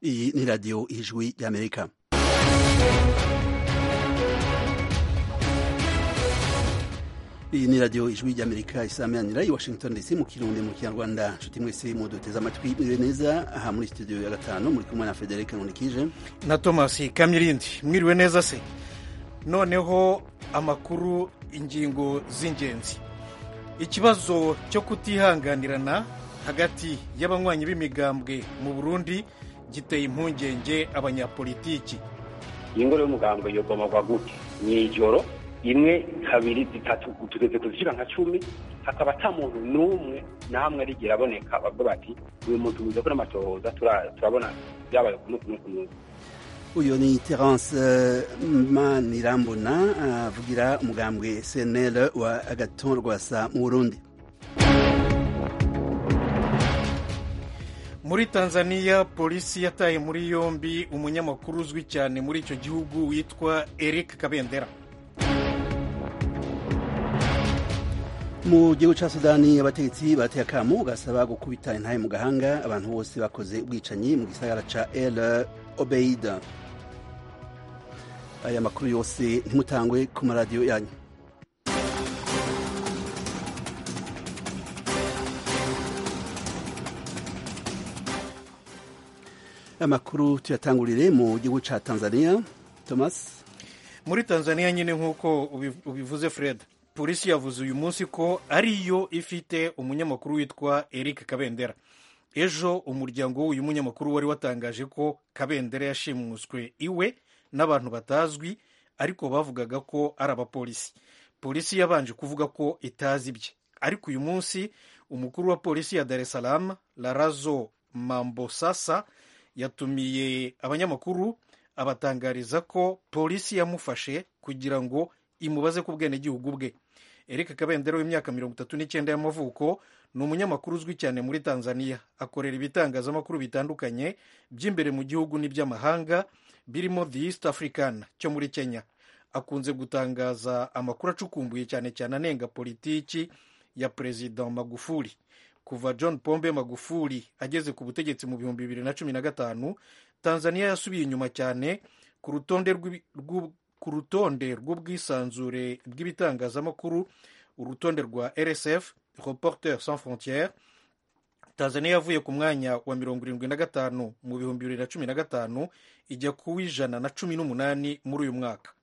Iyi ni radiyo ijwi y'Amerika. iyi ni radiyo ijwi ry'amerika isameranira i washington dc mu kirundi mu kinyarwanda nshuti mwese muduteze amatwi mwiriwe neza aha muri studio ya gatanu muri kumwe na frederic nkunikije na thomas kamyirindi mwiriwe neza se noneho amakuru ingingo z'ingenzi ikibazo cyo kutihanganirana hagati y'abanywanyi b'imigambwe mu burundi giteye impungenge abanyapolitiki iyi ngoro y'umugambwe yogomagwa gute mu ijoro imwe kabiri zitatu tugeze kuzishyira nka cumi hakaba ata muntu n'umwe namwe arigera aboneka bavuga bati uyu muntu wiza kuri amatohoza turabona byabaye kunu kunu kunu uyu ni terence manirambona avugira umugambwe cnl wa agaton rwasa mu burundi muri tanzania polisi yataye muri yombi umunyamakuru uzwi cyane muri icyo gihugu witwa eric kabendera mu gihugu cya sudani abategetsi bateye akamu gasaba gukubita intahe mu gahanga abantu bose bakoze ubwicanyi mu gisagara ca el obeida aya makuru yose ntimutangwe ku maradiyo yanyu amakuru tuyatangurire mu gihugu ca tanzania thomas muri tanzania nyine nk'uko ubivuze fred polisi yavuze uyu munsi ko ariyo ifite umunyamakuru witwa eric kabendera ejo umuryango w'uyu munyamakuru wari watangaje ko kabendera yashimuswe iwe n'abantu batazwi ariko bavugaga ko ari abapolisi polisi yabanje kuvuga ko itazi ibye ariko uyu munsi umukuru wa polisi ya dar es salaam larazo mambosasa yatumiye abanyamakuru abatangariza ko polisi yamufashe kugira ngo imubaze ku bwenegihugu bwe eric kabendera w'imyaka mirongo itatu n'icyenda y'amavuko ni umunyamakuru uzwi cyane muri tanzania akorera ibitangazamakuru bitandukanye by'imbere mu gihugu n'iby'amahanga birimo the east african cyo muri kenya akunze gutangaza amakuru acukumbuye cyane cyane anenga politiki ya perezida magufuli kuva john pombe magufuli ageze ku butegetsi mu bihumbi bibiri na cumi na gatanu tanzania yasubiye inyuma cyane ku rutonde ku rutonde rw'ubwisanzure bw'ibitangazamakuru urutonde rwa rsf reporter sans frontiere tanzania yavuye ku mwanya wa mirongo irindwi na gatanu mu bihumbi bibiri na cumi na gatanu ijya ku w'ijana na cumi n'umunani muri uyu mwaka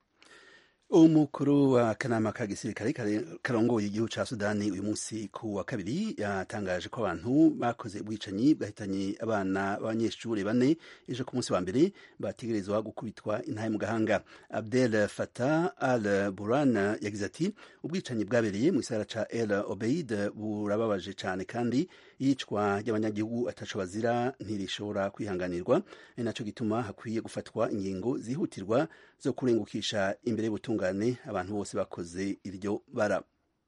umukuru wa kanama ka gisirikare karongoye igihugu ca sudani uyu munsi ku wa kabiri yatangaje ko abantu bakoze ubwicanyi bwahitanye abana b'abanyeshuri bane ejo ku munsi wa mbere bategerezwa gukubitwa intahe mu gahanga abdel fatah al buran yagize ati ubwicanyi bwabereye mu gisagara ca el obeid burababaje cane kandi iyicwa ry'abanyagihugu ataco bazira ntirishobora kwihanganirwa ari naco gituma hakwiye gufatwa ingingo zihutirwa zo kurengukisha imbere y'ubutungane abantu bose bakoze iryo bara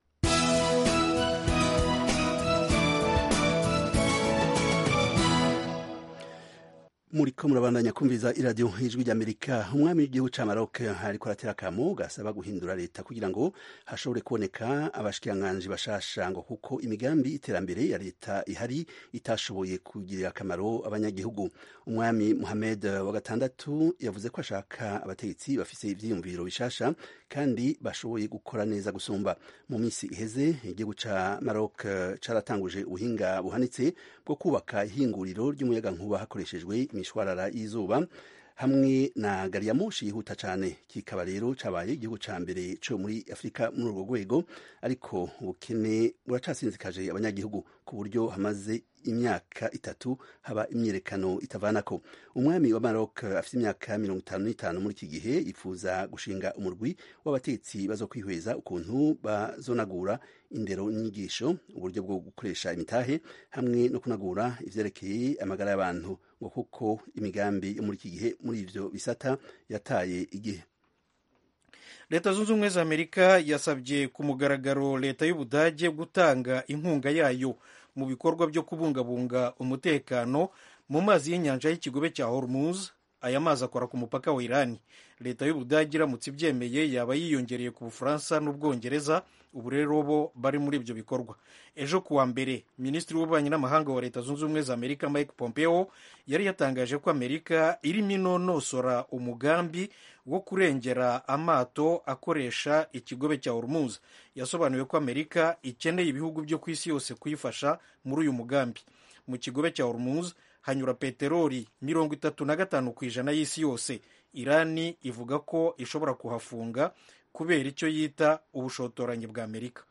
muriko murabandanya kumviriza iradiyo ijwi ry'amerika umwami w'igihugu ca maroc ariko aratera akamo gasaba guhindura leta kugira ngo hashobore kuboneka abashikiranganji bashasha ngo kuko imigambi iterambere ya leta ihari itashoboye kugirira akamaro abanyagihugu umwami muhamed wa gatandatu yavuze ko ashaka abategetsi bafise ivyiyumviro bishasha kandi bashoboye gukora neza gusumba mu minsi iheze igihugu ca maroc caratanguje ubuhinga buhanitse bwo kubaka ihinguriro ry'umuyagankuba hakoreshejwe imishwarara y'izuba hamwe na gari ya moshi yihuta cyane kikaba rero cabaye igihugu ca mbere co muri afurika muri urwo rwego ariko ubukene buracasinzikaje abanyagihugu ku buryo hamaze imyaka itatu haba imyiyerekano itavanako umwami wa Maroc afite imyaka mirongo itanu n'itanu muri iki gihe yifuza gushinga umurwi w'abatetsi bazo kwihweza ukuntu bazonagura indero n'inyigisho uburyo bwo gukoresha imitahe hamwe no kunagura ivyerekeye amagara y'abantu ngo kuko imigambi yo muri iki gihe muri ivyo bisata yataye igihe leta zunze ubumwe za amerika yasabye ku mugaragaro leta y'ubudage gutanga inkunga yayo mu bikorwa byo kubungabunga umutekano mu mazi y'inyanja y'ikigobe cya hormuz aya mazi akora ku mupaka wa irani leta y'ubudage iramutse ibyemeye yaba yiyongereye ku bufaransa n'ubwongereza ubu rero bo bari muri ibyo bikorwa ejo ku wa mbere minisitiri w'ububanyi n'amahanga wa leta zunze ubumwe za amerika mike pompeo yari yatangaje ko amerika irimo inonosora umugambi wo kurengera amato akoresha ikigobe cya hormuz yasobanuye ko amerika ikeneye ibihugu byo ku isi yose kuyifasha muri uyu mugambi mu kigobe cya hormuz hanyura peteroli mirongo itatu na gatanu ku ijana y'isi yose irani ivuga ko ishobora kuhafunga kubera icyo yita ubushotoranyi bwa amerika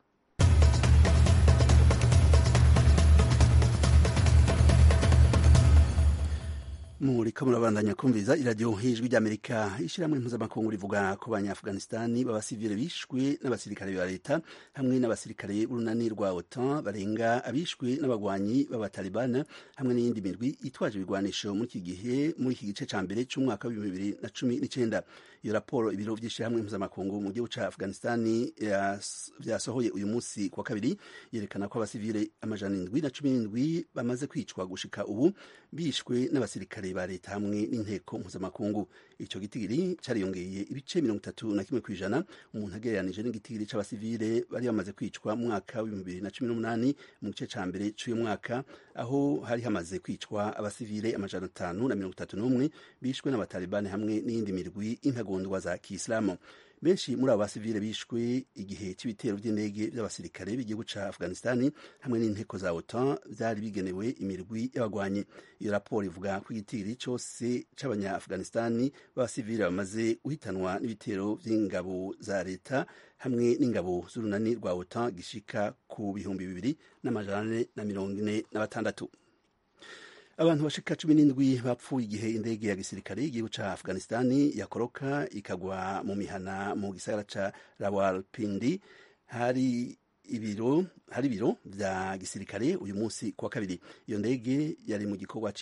muriko murabandanya kumviza iradiyo hijwi ry'amerika ishyirahamwe mpuzamakungu rivuga ko abanyaafghanistani b'abasivile bishwe n'abasirikare ba leta hamwe n'abasirikare b'urunani rwa otan barenga abishwe n'abagwanyi b'abatalibana hamwe n'iyindi mirwi itwaje ibigwanisho muri iki gihe muri iki gice ca mbere c'umwaka w'ibihumbi bibiri na cumi n'icenda iyo raporo ibiro vy'ishyirahamwe mpuzamakungu mu gihugu ca afghanistani vyasohoye uyu munsi kuwa kabiri yerekana ko abasivile amajana indwi na cumi n'indwi bamaze kwicwa gushika ubu bishwe n'abasirikare ba leta hamwe n'inteko mpuzamakungu ico gitigiri cariyongeye ibice mirongo itatu na kimwe kw'ijana umuntu agereranije n'igitigiri c'abasivile bari bamaze kwicwa mu mwaka w'ibihumbi bibiri na cumi n'umunani mu gice ca mbere c'uyu mwaka aho hari hamaze kwicwa abasivile amajana atanu na mirongo itatu n'umwe bishwe n'abatalibani hamwe n'iyindi mirwi intagondwa za kisilamu benshi muri abo basivile bishwe igihe cy'ibitero by'indege by'abasirikare b'igihugu ca afghanistani hamwe n'inteko za otan byari bigenewe imirwi y'abagwanyi iyo raporo ivuga ko igitigiri cyose c'abanya afghanistani b'abasivile bamaze guhitanwa n'ibitero by'ingabo za leta hamwe n'ingabo z'urunani rwa otan gishika ku bihumbi bibiri n'amajana ane na mirongo ine na batandatu abantu bashika cumi n'indwi bapfuye igihe indege ya gisirikare y'igihugu ca afghanistani yakoroka ikagwa mu mihana mu gisagara ca rawalpindi hari ibiro hari ibiro vya gisirikare uyu munsi kuwa kabiri iyo ndege yari mu gikorwa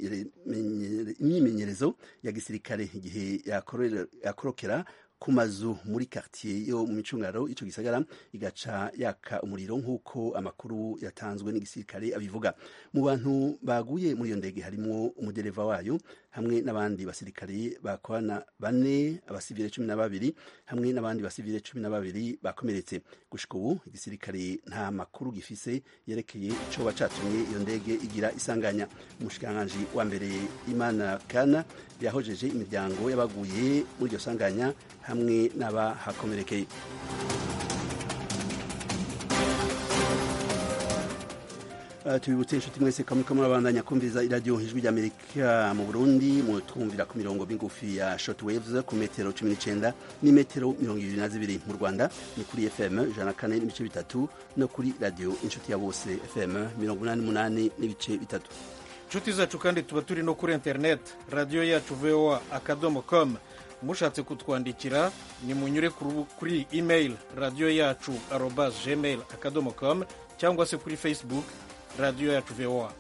c'imyimenyerezo ya gisirikare igihe yakorokera ku mazu muri quartier yo mu micungaro ico gisagara igaca yaka umuriro nk'uko amakuru yatanzwe n'igisirikare abivuga mu bantu baguye muri iyo ndege harimwo umudereva wayo hamwe n'abandi basirikare bakorana bane abasivile cumi na babiri hamwe n'abandi basivile cumi na babiri bakomeretse gushika ubu igisirikare nta makuru gifise yerekeye icoba catumye iyo ndege igira isanganya umushikiranganji wa mbere imana kana yahojeje imiryango y'abaguye muri iryo sanganya hamwe n'abahakomerekeye Uh, tubibutse inshuti mwese kamwe kamwe abandanya kumviriza iradiyo ijwi ry'amerika mu burundi mutwumvira ku mirongo migufi ya shortwaves ku metero cumi n'icenda n'imetero mirongo ibiri na zibiri mu rwanda ni kuri fm ijana kane n'ibice bitatu no kuri radiyo inshuti ya bose fm mirongo umunani n'umunani n'ibice bitatu inshuti zacu kandi tuba turi no kuri internet radiyo yacu voa akadomo com mushatse kutwandikira ni munyure kuri email radiyo yacu arobas gmail akadomo com cyangwa se kuri facebook radiyo yacu voa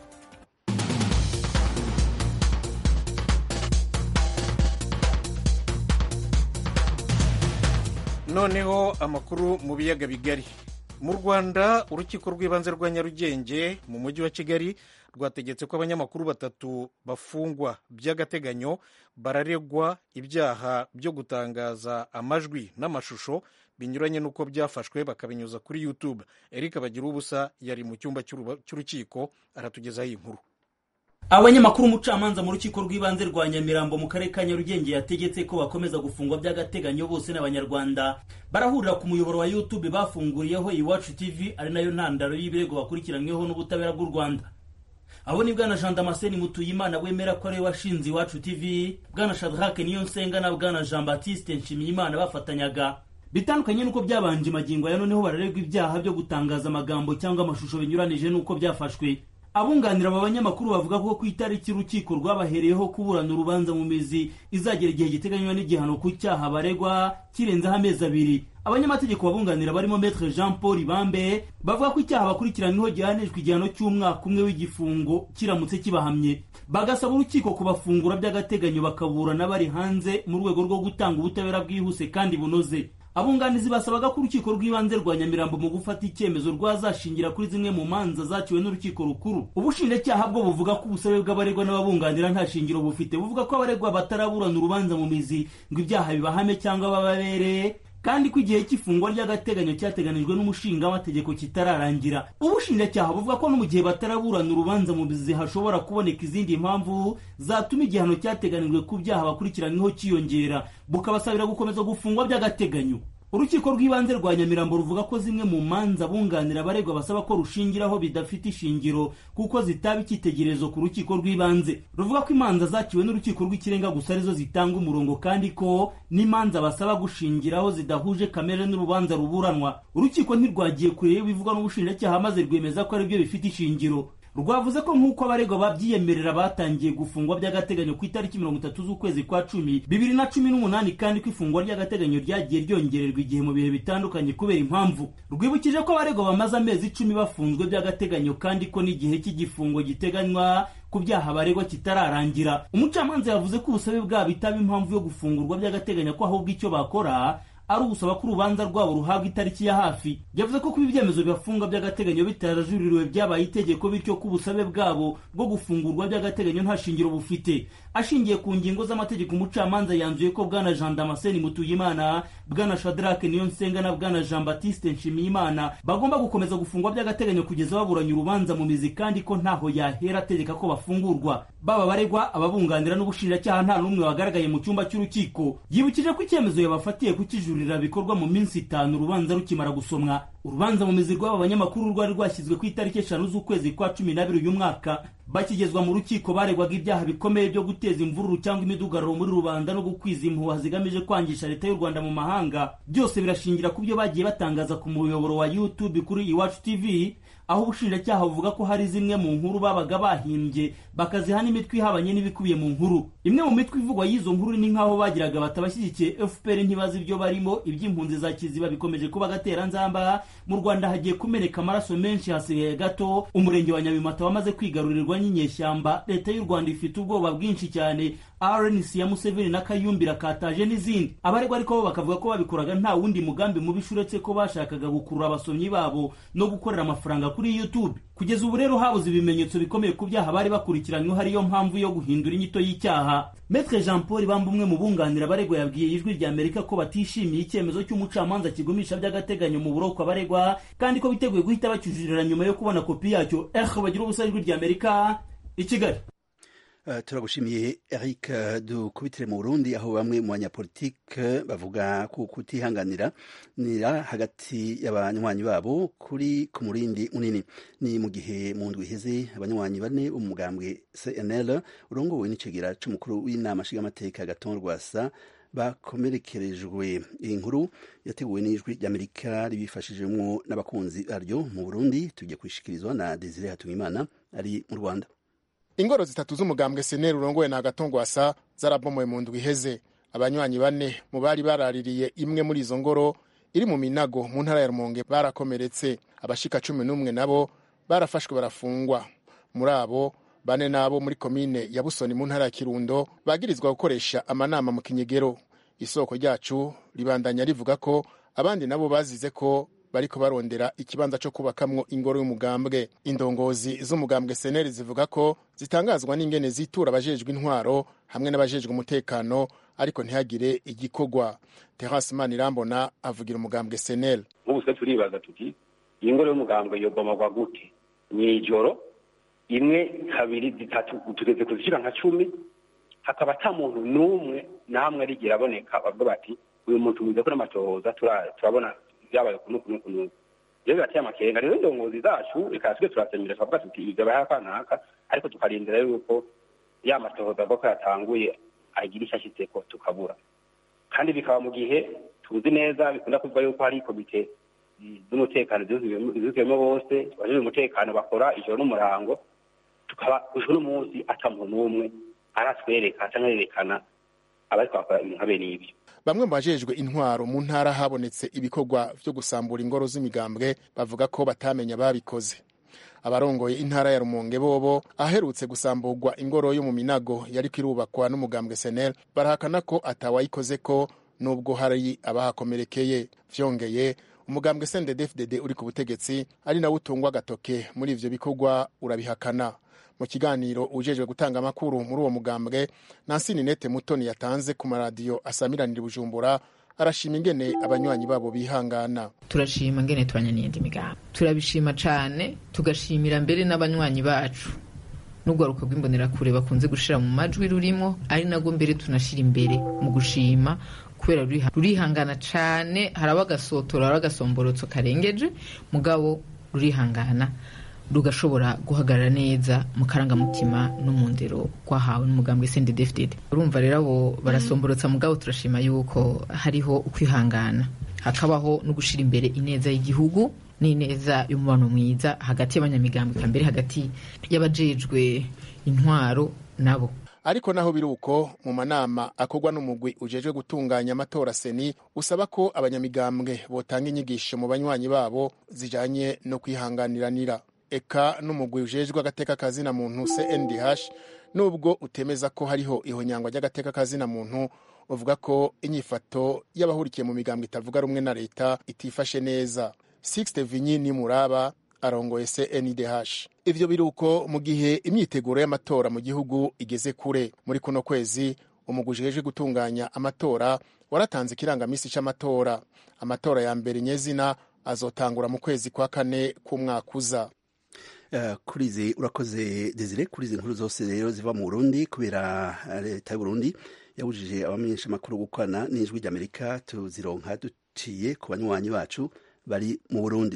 noneho amakuru mu biyaga bigari mu rwanda urukiko rw'ibanze rwa nyarugenge mu mujyi wa kigali rwategetse ko abanyamakuru batatu bafungwa by'agateganyo bararegwa ibyaha byo gutangaza amajwi n'amashusho binyuranye n'uko byafashwe bakabinyuza kuri youtube eric bagira ubusa yari mu cyumba cy'urukiko aratugezaho iyi nkuru abanyamakuru umucamanza mu rukiko rw'ibanze rwa nyamirambo mu karere ka nyarugenge yategetse ko bakomeza gufungwa by'agateganyo bose n'abanyarwanda barahurira ku muyoboro wa youtube bafunguriyeho iwacu tv ari nayo ntandaro y'ibirego bakurikiranyweho n'ubutabera bw'u rwanda abo ni bwana jean damascene mutuyimana wemera ko ariwe washinze iwacu tv bwana shadrake niyonsenga na bwana jean baptiste nshimiyimana bafatanyaga bitandukanye n'uko byabanje magingo ya noneho bararegwa ibyaha byo gutangaza amagambo cyangwa amashusho binyuranije n'uko byafashwe abunganira aba banyamakuru bavuga ko ku itariki urukiko rwabahereyeho kuburana urubanza mu mizi izagera igihe giteganywa n'igihano ku cyaha baregwa kirenzeho amezi abiri abanyamategeko babunganira barimo metre jean paul ibambe bavuga ko icyaha bakurikiranyweho gihanishwa igihano cy'umwaka umwe w'igifungo kiramutse kibahamye bagasaba urukiko kubafungura by'agateganyo bakaburana bari hanze mu rwego rwo gutanga ubutabera bwihuse kandi bunoze abunganizi basabaga ko urukiko rw'ibanze rwa nyamirambo mu gufata icyemezo rwazashingira kuri zimwe mu manza zaciwe n'urukiko rukuru ubushinjacyaha bwo buvuga ko ubusabe bw'abaregwa n'ababunganira nta shingiro bufite buvuga ko abaregwa bataraburana urubanza mu mizi ngo ibyaha bibahame cyangwa bababereye kandi ko igihe cy'ifungwa ry'agateganyo cyateganijwe n'umushingamategeko kitararangira ubushinjacyaha buvuga ko no mu gihe bataraburana urubanza mu mizi hashobora kuboneka izindi mpamvu zatuma igihano cyateganijwe ku byaha bakurikiranyweho cyiyongera bukabasabira gukomeza gufungwa by'agateganyo urukiko rw'ibanze rwa nyamirambo ruvuga ko zimwe mu manza bunganira abaregwa basaba ko rushingiraho bidafite ishingiro kuko zitaba icyitegererezo ku rukiko rw'ibanze ruvuga ko imanza zaciwe n'urukiko rw'ikirenga gusa arizo zitanga umurongo kandi ko n'imanza basaba gushingiraho zidahuje kamere n'urubanza ruburanwa urukiko ntirwagiye kure bivugwa n'ubushinjacyaha maze rwemeza ko aribyo bifite ishingiro rwavuze ko nk'uko abaregwa babyiyemerera batangiye gufungwa by'agateganyo ku itariki mirongo itatu z'ukwezi kwa cumi bibiri na cumi n'umunani kandi ko ifungwa ry'agateganyo ryagiye ryongererwa igihe mu bihe bitandukanye kubera impamvu rwibukije ko abaregwa bamaze amezi icumi bafunzwe by'agateganyo kandi ko n'igihe cy'igifungo giteganywa ku byaha baregwa kitararangira umucamanza yavuze ko ubusabe bwabo itaba impamvu yo gufungurwa by'agateganyo ko ahubwo icyo bakora ari ugusaba ko urubanza rwabo ruhabwa itariki ya hafi yavuze ko kuba ibyemezo bibafunga by'agateganyo bitarajuririwe byabaye itegeko bityo ko ubusabe bwabo bwo gufungurwa by'agateganyo nta shingiro bufite ashingiye ku ngingo z'amategeko umucamanza yanzuye ko bwana jean damascene mutuyimana bwana shadrake niyonsenga na bwana jean batiste nshimiyimana bagomba gukomeza gufungwa by'agateganyo kugeza baburanye urubanza mu mizi kandi ko ntaho yahera ategeka ko bafungurwa baba baregwa ababunganira n'ubushinjacyaha nta n'umwe wagaragaye mu cyumba cy'urukiko yibukije ko icyemezo yabafatiye kukijurira bikorwa mu minsi itanu urubanza rukimara gusomwa urubanza mu mizi rw'aba banyamakuru rwari rwashyizwe ku itariki eshanu z'ukwezi kwa cumi n'abiri uyu mwaka bakigezwa mu rukiko baregwaga ibyaha bikomeye byo guteza imvururu cyangwa imidugararo muri rubanda no gukwiza impuha zigamije kwangisha leta y'u rwanda mu mahanga byose birashingira ku byo bagiye batangaza ku muyoboro wa youtube kuri iwacu tv aho ubushinjacyaha buvuga ko hari zimwe mu nkuru babaga bahimbye bakaziha n'imitwe ihabanye n'ibikubiye mu nkuru imwe mu mitwe ivugwa y'izo nkuru ni nk'aho bagiraga batabashyigikiye fpr ntibazi ibyo barimo iby'impunzi za kiziba bikomeje kuba agateranzamba mu rwanda hagiye kumeneka amaraso menshi hasigaye gato umurenge wa nyabimata wamaze kwigarurirwa n'inyeshyamba leta y'u rwanda ifite ubwoba bwinshi cyane rnc ya museveni na kayumbira kataje n'izindi abaregwa ariko bo bakavuga ko babikoraga nta wundi mugambi mubisha uretse ko bashakaga gukurura abasomyi babo no gukorera amafaranga kuri youtube kugeza ubu rero habuze ibimenyetso bikomeye ku byaha bari bakurikiranyweho ariyo mpamvu yo guhindura inyito y'icyaha metre jean paul bamba umwe mu bunganira abaregwa yabwiye ijwi rya amerika ko batishimiye icyemezo cy'umucamanza kigumisha by'agateganyo mu buroko abaregwa kandi ko biteguye guhita bacyujurira nyuma yo kubona kopi yacyo eh bagira ubusa ijwi rya amerika i kigali Uh, turagushimiye Eric uh, dukubitire mu Burundi aho bamwe mu banyapolitike bavuga ku kutihanganira nira hagati y'abanywanyi babo kuri ku murindi munini ni mu gihe mu ndwi iheze abanywanyi bane bo mu mugambwe CNL urongowe n'icegera c'umukuru w'inama nshingamateka Gaton Rwasa bakomerekerejwe iyi nkuru yateguwe n'ijwi ry'Amerika ribifashijemwo n'abakunzi baryo mu Burundi tugiye kwishikirizwa na Desire Hatungimana ari mu Rwanda ingoro zitatu z'umugambwe seneri urongowe na gatongwasa zarabomoye mu ndwi iheze abanywanyi bane mu bari baraririye imwe muri izo ngoro iri mu minago mu ntara ya rumonge barakomeretse abashika cumi n'umwe nabo barafashwe barafungwa muri abo bane nabo muri komine ya busoni mu ntara ya kirundo bagirizwa gukoresha amanama mu kinyegero isoko ryacu ribandanya rivuga ko abandi nabo bazize ko bariko barondera ikibanza cyo kubakamwo ingoro y'umugambwe indongozi z'umugambwe seneri zivuga ko zitangazwa n'ingene zitura abajejwe intwaro hamwe n'abajejwe umutekano ariko ntihagire igikorwa terasi manirambona avugira umugambwe seneri nk'ubu se turibaza tuti iyi ngoro y'umugambwe yobomagwa gute mw'ijoro imwe kabiri zitatu tugeze kuzishyira nka cumi hakaba ata muntu n'umwe namwe arigira aboneka bavuga bati uyu muntu mwiza kuri amatohoza turabona byabaye kunu kunu kunu rero birateye amakenga rero indongozi zacu reka twe turasemera tukavuga tuti ibi byabaye akanaka ariko tukarindira yuko ya matohoza avuga ko yatanguye agira icyo ashyitseko tukabura kandi bikaba mu gihe tuzi neza bikunda kuvuga yuko hari komite z'umutekano zuzuyemo bose abajejwe umutekano bakora ijoro n'umurango tukaba ujwe n'umunsi ata muntu n'umwe aratwereka cyangwa yerekana abariko bakora ibintu nka bene ibyo bamwe mu bajejwe intwaro mu ntara habonetse ibikorwa vyo gusambura ingoro z'imigambwe bavuga ko batamenya babikoze abarongoye intara ya rumonge bobo aherutse gusamburwa ingoro yo mu minago yariko irubakwa n'umugambwe senel barahakana ko atawayikoze ko nubwo hari abahakomerekeye vyongeye umugambwe CNDD-FDD uri ku butegetsi ari nawe utungwa agatoke muri ivyo bikorwa urabihakana mu kiganiro ujejwe gutanga amakuru muri uwo mugambwe Nancy Ninette Mutoni yatanze ku maradiyo asamiranira Bujumbura arashima ingene abanywanyi babo bihangana turashima ngene tubanya n'iyindi migambi turabishima cane tugashimira mbere n'abanywanyi bacu n'urwaruka rw'imbonerakure bakunze gushira mu majwi rurimo ari nabwo mbere tunashira imbere mu gushima kubera rurihangana cane haraba agasotora haraba agasomborotso karengeje mugabo rurihangana rugashobora guhagarara neza mu karangamutima no mu ndero rwahawe n'umugambwe CNDD-FDD urumva rero abo barasomborotsa mugabo turashima yuko hariho ukwihangana hakabaho no gushira imbere ineza y'igihugu n'ineza y'umubano mwiza hagati y'abanyamigambwe eka mbere hagati y'abajejwe intwaro nabo ariko naho biri uko mu manama akorwa n'umugwi ujejwe gutunganya amatora seni usaba ko abanyamigambwe botanga inyigisho mu banywanyi babo zijanye no kwihanganiranira eka n'umugwi ujejwe agateka kazina muntu CNDH nubwo utemeza ko hariho ihonyangwa ry'agateka kazina muntu uvuga ko inyifato y'abahurikiye mu migambwe itavuga rumwe na leta itifashe neza Sixte Vinyi ni muraba arongoye CNDH ivyo biruko mu gihe imyiteguro y'amatora mu gihugu igeze kure muri kuno kwezi umugwi ujejwe gutunganya amatora waratanze ikirangamisi c'amatora amatora ya mbere nyezina azotangura mu kwezi kwa kane k'umwaka uza Uh, kurizi urakoze Desire kurizi inkuru zose rero ziva mu Burundi kubera leta y'u Burundi yabujije abamenyesha makuru gukorana n'ijwi ry'Amerika tuzironka duciye ku banywanyi bacu bari mu Burundi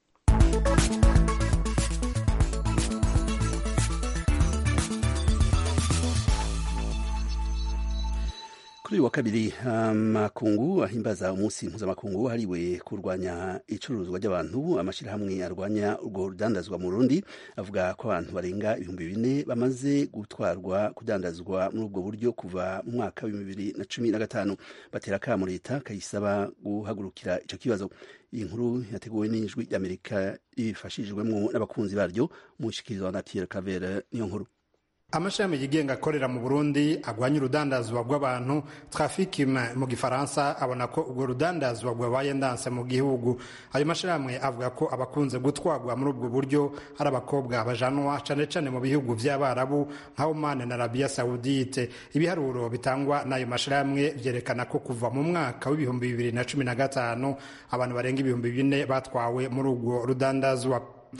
kuri uyu wa kabiri amakungu um, ahimbaza umunsi mpuzamakungu hariwe kurwanya icuruzwa ry'abantu amashyirahamwe arwanya urwo rudandazwa mu Burundi avuga ko abantu barenga ibihumbi bine bamaze gutwarwa kudandazwa muri ubwo buryo kuva mu mwaka w'ibihumbi bibiri na cumi na gatanu batera akamo leta kayisaba guhagurukira ico kibazo iyi nkuru yateguwe n'ijwi ry'amerika rifashijwemo n'abakunzi baryo mu nshikirizo na Pierre Claver niyo nkuru amashami yigenga akorera mu burundi agwanya urudandazwa rw'abantu trafikime mu gifaransa abona ko urwo rudandazwa rwabaye ndanse mu gihugu ayo mashirahamwe avuga ko abakunze gutwarwa muri ubwo buryo ari abakobwa bajanwa cane cane mu bihugu vy'abarabu nka Oman na Arabia Saudite ibiharuro bitangwa n'ayo mashirahamwe vyerekana ko kuva mu mwaka w'ibihumbi bibiri na cumi na gatanu abantu barenga ibihumbi bine batwawe muri urwo rudandazwa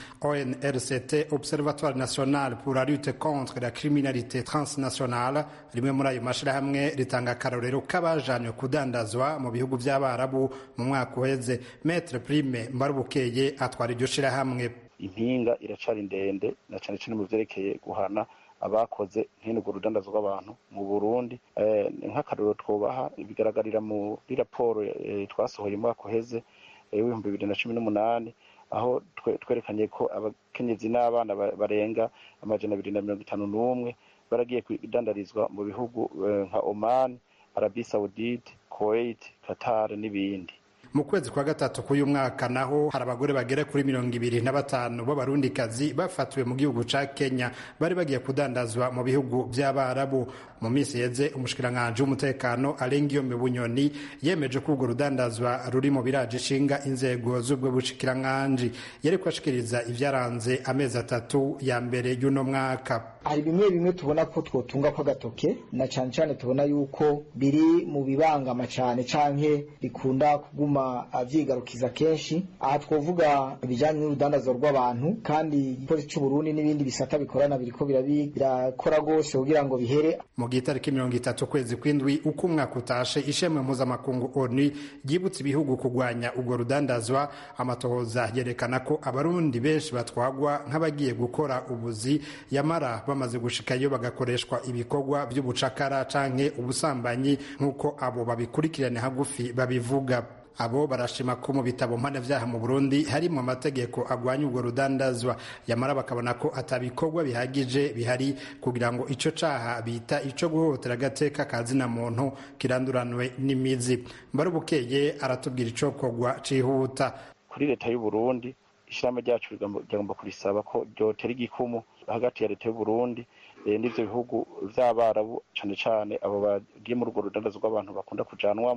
ONRCT Observatoire National pour la lutte contre la criminalité transnationale rimwe muri ayo mashirahamwe ritanga akarorero k'abajanywe kudandazwa mu bihugu vy'abarabu mu mwaka uheze Maître Prime Mbarubukeye atwara iryo shirahamwe impinga iracari ndende na cane cane mu vyerekeye guhana abakoze nkene urwo rudandazo rw'abantu mu burundi nk'akarorero twobaha bigaragarira muri raporo twasohoye umwaka uheze w'ibihumbi bibiri na cumi n'umunani aho twerekanye ko abakenyezi n'abana barenga amajana abiri na mirongo itanu n'umwe baragiye kudandarizwa mu bihugu nka Oman, Arabie Saoudite, Kuwait, Qatar n'ibindi mu kwezi kwa gatatu k'uyu mwaka naho hari abagore bagera kuri mirongo ibiri na batanu b'abarundikazi bafatiwe mu gihugu ca kenya bari bagiye kudandazwa mu bihugu vy'abarabu mu minsi yeze umushikiranganji w'umutekano arengiyome bunyoni yemeje ko urwo rudandazwa ruri mu biraje ishinga inzego z'ubwo bushikiranganji yariko ashikiriza ivyaranze amezi atatu ya mbere y'uno mwaka hari bimwe bimwe tubona ko twotunga ko agatoke na cane cane tubona yuko biri mu bibangama cane canke bikunda kuguma avyigarukiza kenshi aha twovuga ibijanye n'urudandazwa rw'abantu kandi igipolisi c'uburundi n'ibindi bisata bikorana biriko birakora rwose kugira ngo bihere mu gihe itariki mirongo itatu kwezi kw'indwi uko umwaka utashe ishemwe mpuzamakungu onu ryibutsa ibihugu kurwanya urwo rudandazwa amatohoza yerekana ko abarundi benshi batwagwa nk'abagiye gukora ubuzi yamara bamaze gushikayo bagakoreshwa ibikorwa by'ubucakara canke ubusambanyi nk'uko abo babikurikirane hagufi babivuga abo barashima ko mu bitabo mpanavyaha mu Burundi harimo amategeko agwanya urwo rudandazwa yamara bakabona ko atabikorwa bihagije bihari kugira ngo ico caha bita ico guhohotera agateka kazina muntu kiranduranwe n'imizi mbarubukeye aratubwira ico kogwa cihuta kuri leta y'u Burundi ishirahamwe ryacu rigomba kurisaba ko ryotera igikumu hagati ya leta y'u Burundi n'ivyo bihugu vy'abarabu cane cane abo bagiye muri urwo rudandazo rw'abantu bakunda kujanwamo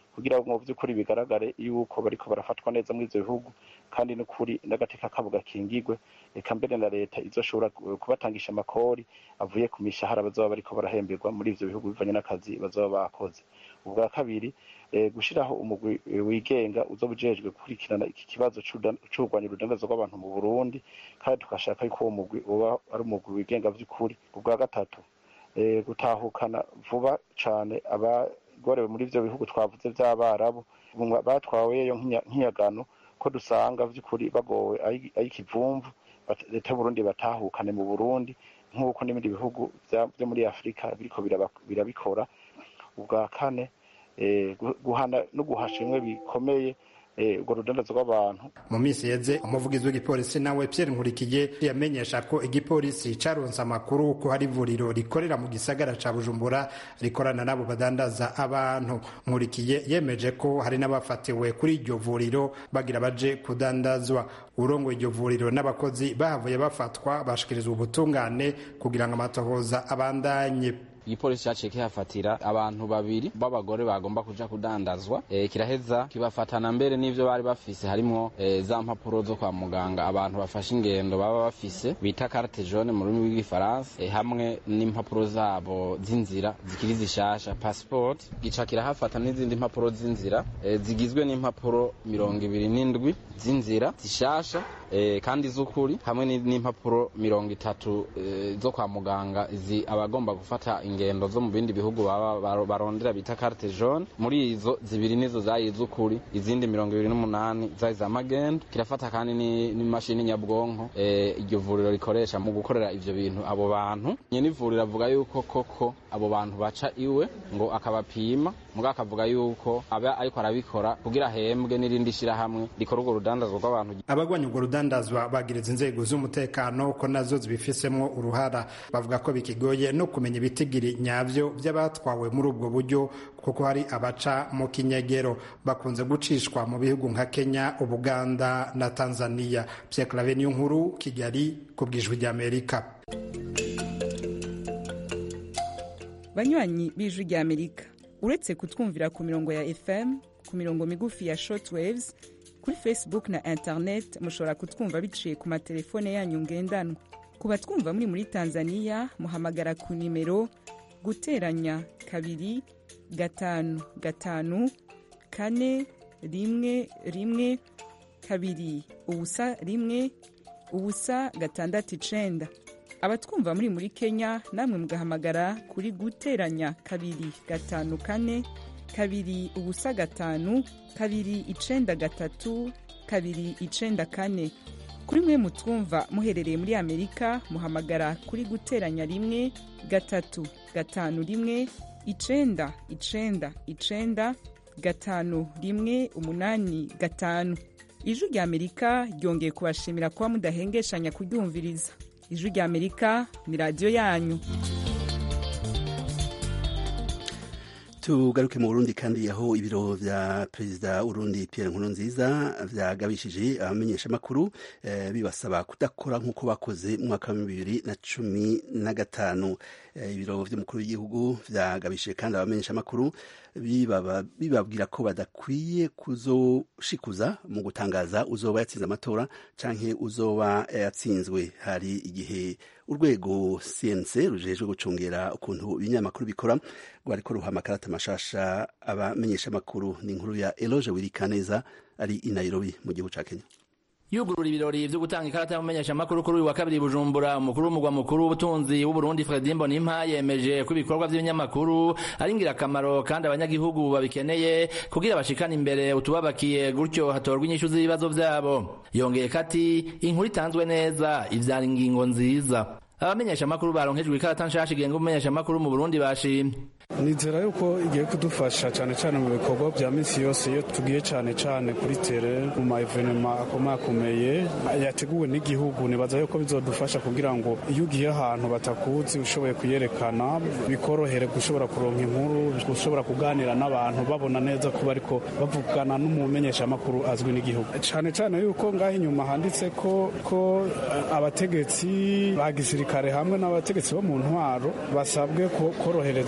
kugira ngo mu by'ukuri bigaragare yuko bariko barafatwa neza muri ivyo bihugu kandi n'ukuri n'agateka kabo gakingigwe eka mbere na leta izoshobora kubatangisha amakori avuye ku mishahara bazoba bariko barahemberwa muri ivyo bihugu bivanye n'akazi bazoba bakoze ubwa kabiri gushiraho umugwi wigenga uzoba ujejwe gukurikirana iki kibazo c'urwanya urudandazwa rw'abantu mu burundi kandi tugashaka yuko uwo mugwi uba ari umugwi wigenga vy'ukuri ubwa gatatu gutahukana vuba cane abagorewe muri ivyo bihugu twavuze vy'abarabu batwaweyo nk'iyagano ko dusanga vy'ukuri bagowe ay'ikivumvu leta y'uburundi batahukane mu burundi nk'uko n'ibindi bihugu vyo muri afurika biriko birabikora ubwa kane guhana no guhasha bimwe bikomeye urwo rudandazo rw'abantu mu minsi yeze umuvugizi w'igipolisi nawe Pierre Nkurikiye yamenyesha ko igipolisi caronse amakuru ko hari ivuriro rikorera mu gisagara ca Bujumbura rikorana n'abo badandaza abantu Nkurikiye yemeje ko hari n'abafatiwe kuri iryo vuriro bagira baje kudandazwa urongo iryo vuriro n'abakozi bahavuye bafatwa bashikirizwa ubutungane kugira ngo amatohoza abandanye igipolisi caciye kihafatira abantu babiri b'abagore bagomba kuja kudandazwa e, kiraheza kibafatana mbere n'ivyo bari bafise harimwo e, za mpapuro zo kwa muganga abantu bafashe ingendo baba bafise bita carte jaune mu rurimi rw'igifaransa e, hamwe n'impapuro zabo z'inzira zikiri zishasha passport gica kirahafata n'izindi mpapuro z'inzira e, zigizwe n'impapuro mirongo ibiri n'indwi z'inzira zishasha e, kandi z'ukuri hamwe n'impapuro mirongo itatu e, zo kwa muganga zi abagomba gufata ingendo zo mu bindi bihugu baba barondera bita carte jaune muri izo zibiri nizo zari iz'ukuri izindi mirongo ibiri n'umunani zari za magendo kirafata kandi n'imashini nyabwonko e, iryo vuriro rikoresha mu gukorera ivyo bintu abo bantu nyene ivuriro avuga yuko koko abo bantu baca iwe ngo akabapima muga akavuga yuko aba ariko arabikora kugira ahembwe n'irindi shirahamwe rikora urwo rudandazwa rw'abantu abagwanya urwo rudandazwa bagiriza inzego z'umutekano ko nazo zibifisemwo uruhara bavuga ko bikigoye no kumenya ibitigiri nyavyo vy'abatwawe muri ubwo buryo kuko hari abaca mu kinyegero bakunze gucishwa mu bihugu nka Kenya Ubuganda na Tanzania Pierre Claver nkuru Kigali ku bwijwi ry'Amerika banywanyi b'ijwi ry'Amerika uretse kutwumvira ku mirongo ya FM ku mirongo migufi ya shortwaves kuri Facebook na internet mushobora kutwumva biciye ku matelefone yanyu ngendanwa ku batwumva muri muri Tanzania muhamagara ku nimero guteranya kabiri gatanu gatanu kane rimwe rimwe kabiri ubusa rimwe ubusa gatandatu icenda abatwumva muri muri Kenya namwe mugahamagara kuri guteranya kabiri gatanu kane kabiri ubusa gatanu kabiri icenda gatatu kabiri icenda kane kuri mwe mutwumva muherereye muri amerika muhamagara kuri guteranya rimwe gatatu gatanu rimwe icenda icenda icenda gatanu rimwe umunani gatanu ijwi rya amerika ryongeye kubashimira kuba mudahengeshanya kuryumviriza ijwi rya amerika ni radiyo yanyu tugaruke mu burundi kandi aho ibiro vya perezida urundi pierre nkurunziza vyagabishije abamenyeshamakuru eh, bibasaba kudakora nk'uko bakoze mu mwaka wa bibiri na cumi na gatanu eh, ibiro vy'umukuru w'igihugu vyagabishije kandi abamenyeshamakuru bibabwira ko badakwiye kuzoshikuza mu gutangaza uzoba yatsinze amatora canke uzoba yatsinzwe hari igihe urwego cnc rujejwe gucungera ukuntu ibinyamakuru bikora rwariko ruha amakarata mashasha abamenyeshamakuru ni inkuru ya eloge wirikaneza ari i nairobi mu gihugu ca kenya yugurura ibirori vyo gutanga ikarata y'umumenyeshamakuru kuri uyu wa kabiri bujumbura umukuru w'umugwa mukuru w'ubutunzi w'uburundi fredi mbonimpa yemeje ko ibikorwa vy'ibinyamakuru ari ingirakamaro kandi abanyagihugu babikeneye kugira bashikane imbere utubabakiye gutyo hatorwa inyishu z'ibibazo vyabo yongeye kati inkuru itanzwe neza ivyara ingingo nziza abamenyeshamakuru baronkejwe ikarata nshasha igenga umumenyeshamakuru mu burundi bashimye nizera yuko igiye kudufasha cyane cyane mu bikorwa bya minsi yose iyo tugiye cyane cyane kuri tere mu ma evenema akomakomeye yateguwe n'igihugu nibaza yuko bizodufasha kugira ngo iyo ugiye ahantu batakuzi ushoboye kuyerekana bikorohere gushobora kuronka inkuru gushobora kuganira n'abantu babona neza kuba ariko bavugana n'umumenyeshamakuru azwi n'igihugu cyane cyane yuko ngaho inyuma handitse ko ko abategetsi ba gisirikare hamwe n'abategetsi bo mu ntwaro basabwe korohereza umumenyesha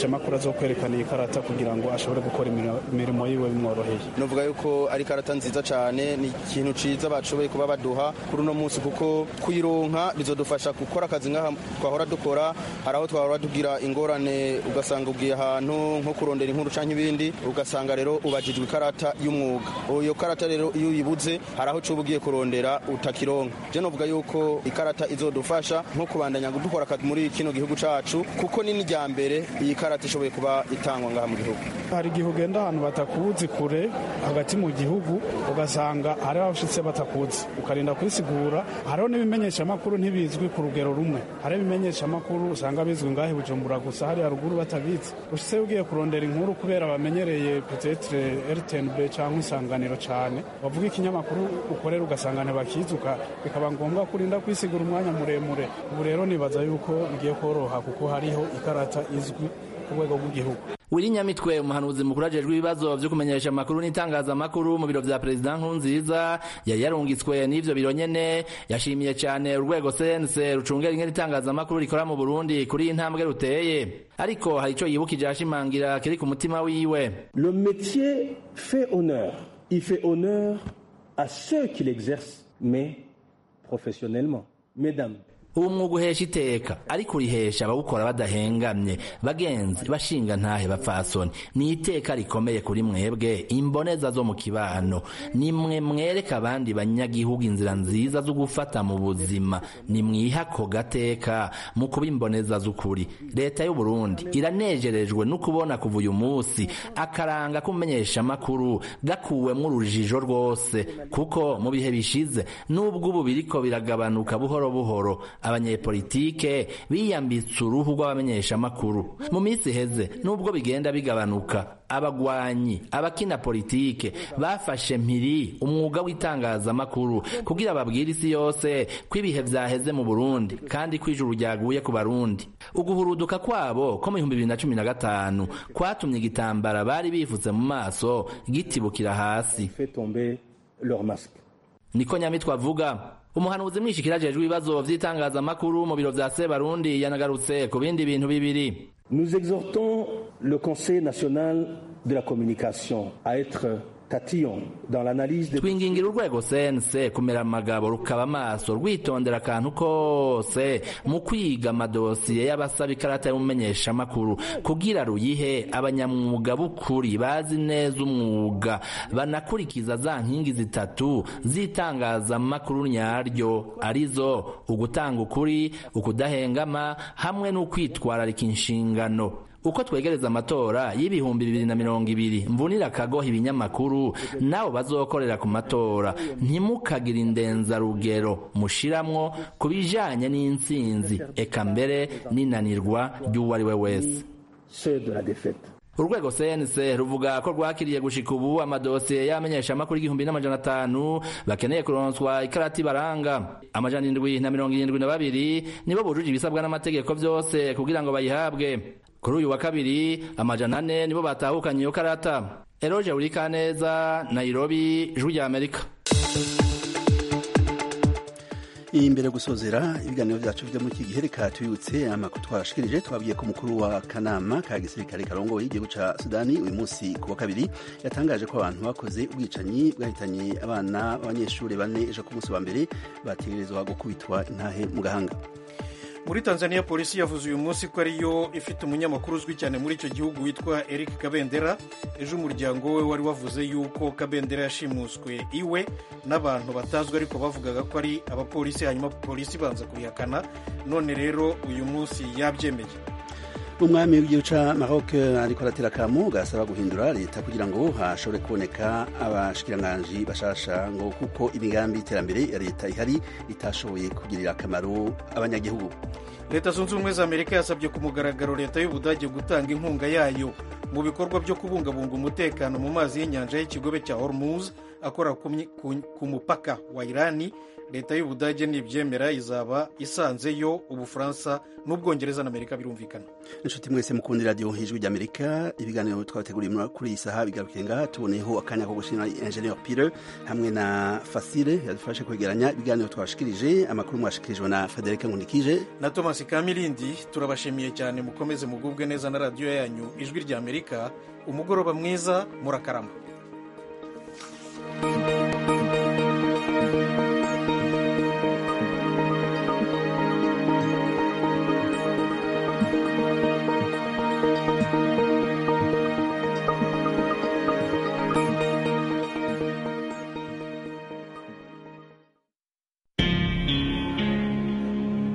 umumenyeshamakuru azokwerekana iyi karata kugira ngo ashobore gukora imirimo yiwe bimworoheye novuga yuko ari karata nziza cyane ni ikintu ciza bashoboye kuba baduha kuri uno munsi kuko kuyironka bizodufasha gukora akazi nk'aha twahora dukora hari aho twahora tugira ingorane ugasanga ugiye ahantu nko kurondera inkuru canke ibindi ugasanga rero ubajijwe ikarata y'umwuga iyo karata rero iyo uyibuze hari aho cuba ugiye kurondera utakironka je novuga yuko ikarata izodufasha nko kubandanya dukora akazi muri kino gihugu cacu kuko ni n'irya mbere iyi karata ishoboye kuba itangwa ngaha mu gihugu hari igihe ugenda ahantu batakuzi kure hagati mu gihugu ugasanga hari abashitse batakuzi ukarinda kwisigura hariho n'ibimenyeshamakuru ntibizwi ku rugero rumwe hari ibimenyeshamakuru usanga bizwi ngahe bujumbura gusa hari haruguru batabizi ushitse ugiye kurondera inkuru kubera bamenyereye petetre rtnb cyangwa isanganiro cyane bavuga ikinyamakuru ukorera ugasanga ntibakizuka bikaba ngombwa kurinda kwisigura umwanya muremure ubu rero nibaza yuko bigiye koroha kuko hariho ikarata izwi ku rwego rw'igihugu wiri nyamitwe umuhanuzi mukuru ajejwe ibibazo vyo kumenyesha amakuru n'itangazamakuru mu biro vya perezida nkurunziza yari yarungitswe n'ivyo biro nyene yashimiye cane urwego sense rucungera ingene itangazamakuru rikora mu burundi kuri iyi ntambwe ruteye ariko hari ico yibukije ashimangira kiri ku mutima wiwe le métier fait honneur il fait honneur à ceux qui l'exercent mais professionnellement mesdames ubu mwuga uhesha iteka ariko urihesha abawukora badahengamye bagenzi bashinga ntahe bapfasoni ni iteka rikomeye kuri mwebwe imboneza zo mu kibano nimwe mwereka abandi banyagihugu inzira nziza zo gufata mu buzima nimwiha ako gateka mu kuba imboneza z'ukuri leta y'u Burundi iranejerejwe no kubona kuva uyu munsi akaranga kumenyesha amakuru gakuwemwo urujijo rwose kuko mu bihe bishize n'ubwo ubu biriko biragabanuka buhoro buhoro abanyepolitike biyambitse uruhu rw'abamenyeshamakuru mu minsi iheze nubwo bigenda bigabanuka abagwanyi abakina politike bafashe mpiri umwuga w'itangazamakuru kugira babwire isi yose ko ibihe vyaheze mu Burundi kandi ko ijuru ryaguye ku Barundi uguhuruduka kwabo ko mu bihumbi bibiri na cumi na gatanu kwatumye igitambara bari bifutse mu maso gitibukira hasi niko nyamitwe avuga umuhanuzi mwishikira ajejwe ibibazo vy'itangazamakuru mu biro vya Sebarundi yanagarutse ku bindi bintu bibiri Nous exhortons le Conseil national de la communication à être tatillon dans l'analyse de twingingira urwego sense kumera amagabo rukaba amaso rwitondera akantu kose mu kwiga amadosiye y'abasaba ikarata y'umumenyeshamakuru kugira ruyihe abanyamwuga b'ukuri bazi neza umwuga banakurikiza za nkingi zitatu z'itangazamakuru nyaryo arizo ugutanga ukuri ukudahengama hamwe n'ukwitwararika inshingano uko twegereza amatora y'ibihumbi bibiri na mirongo ibiri mvunira akagoha ibinyamakuru nabo bazokorera ku matora ntimukagire indenzarugero mushiramwo ku bijanye n'intsinzi eka mbere n'inanirwa ry'uwo ari we wese urwego cnc ruvuga ko rwakiriye gushika ubu amadosiye y'amenyeshamakuru igihumbi n'amajana atanu bakeneye kuronswa ikarati baranga amajana indwi na mirongo irindwi na babiri nibo bujuje ibisabwa n'amategeko vyose kugira ngo bayihabwe kuri uyu wa kabiri amajana ane nibo batahukanye iyo karata eroje urikaneza nairobi ijwi rya amerika imbere gusozera ibiganiro byacu byo muri iki gihe reka tubibutse amakuru twashikirije twabwiye ko umukuru wa kanama ka gisirikare karongoye igihugu ca sudani uyu munsi ku wa kabiri yatangaje ko abantu bakoze ubwicanyi bwahitanye abana b'abanyeshuri bane ejo ku munsi wa mbere bategerezwa gukubitwa intahe mu gahanga muri tanzania polisi yavuze uyu munsi ko ariyo ifite umunyamakuru uzwi cyane muri icyo gihugu witwa eric kabendera ejo umuryango we wari wavuze yuko kabendera yashimuswe iwe n'abantu batazwi ariko bavugaga ko ari abapolisi hanyuma polisi ibanza kubihakana none rero uyu munsi yabyemeye umwami w'igihugu ca Maroc ariko aratera akamu gasaba guhindura leta kugira ngo hashobore kuboneka abashikiranganji bashasha ngo kuko imigambi y'iterambere ya leta ihari itashoboye kugirira akamaro abanyagihugu leta zunze ubumwe za amerika yasabye ku mugaragaro leta y'ubudage gutanga inkunga yayo mu bikorwa byo kubungabunga umutekano mu mazi y'inyanja y'ikigobe cya hormuz akora ku mupaka wa irani leta y'ubudage nibyemera izaba isanzeyo ubufaransa n'ubwongereza na amerika birumvikana inshuti mwese mukundi radiyo ijwi ry'amerika ibiganiro twabateguriye kuri iyi saha bigarukiye ngaha tuboneyeho akanya ko gushimira enjeniyeri pire hamwe na fasire yadufashe kwegeranya ibiganiro twabashikirije amakuru mwashikirijwe na frederic nkunikije na thomas kamirindi turabashimiye cyane mukomeze mugubwe neza na radiyo yanyu ijwi ry'amerika umugoroba mwiza murakarama